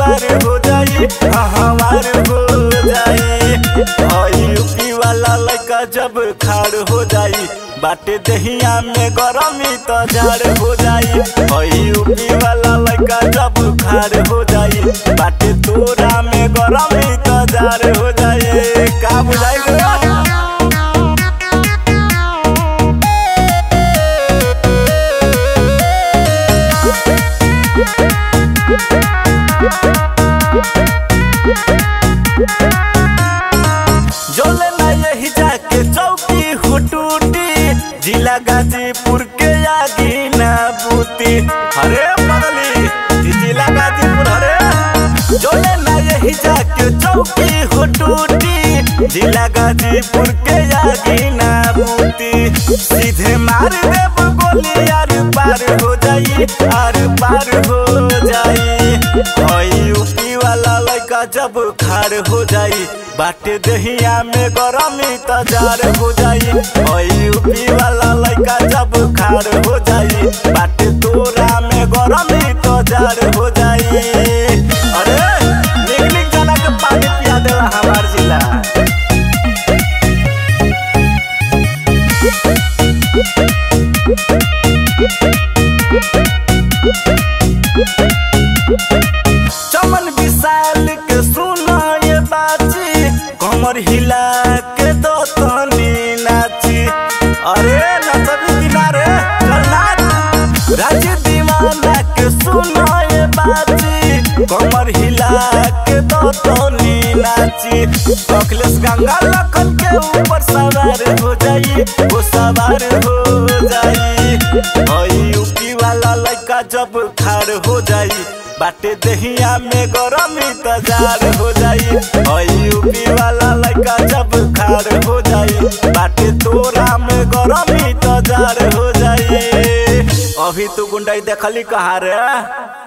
वार हो जाई हमार हो जाई हई यूपी वाला लड़का जब खाड़ हो जाई बाटे दहिया में गरमी तो झाड़ हो जाई हई यूपी वाला लड़का जब खाड़ हो जाई बाटे तोरा में गरमी तो झाड़ हो जाई का बुझाई रे? जोले ना यही जाके चौकी हो टूटी जिला गाजीपुर के आगी ना बूती अरे बगली ई जिला गाजीपुर अरे जोले ना यही जाके चौकी हो टूटी जिला गाजीपुर के आगी ना बूती सीधे मार देब गोली आर पार हो जाई आर पार हो जाई हई यूपी वाला लड़का जब खाड़ हो जाई बाटे दहिया में गरमी तजार हो जाई हई यूपी वाला लड़का जब खाड़ हो जाई बाटे तोरा में गरमी तजार हो जाई अरे निक निक जना के पानी पिया देला हमार जिला चमन विशाल के सुना ये बाची कमर हिला के दो तनी नाची अरे नचबी किनारे चल नाच राज्य दीवाना के सुना ये बाची कमर हिला के दो तनी नाची अखिलेश गंगा लखन के ऊपर सवार हो जाई वो सवार हो जाई हई यूपी वाला लड़का जब खाड़ हो जाई बाटे दहिया में गरमी तजार हो जाई हई यूपी वाला लड़का जब खाड़ हो जाई बाटे तोरा में गरमी तजार हो जाई अभी तू गुंडाई देखली कहा रे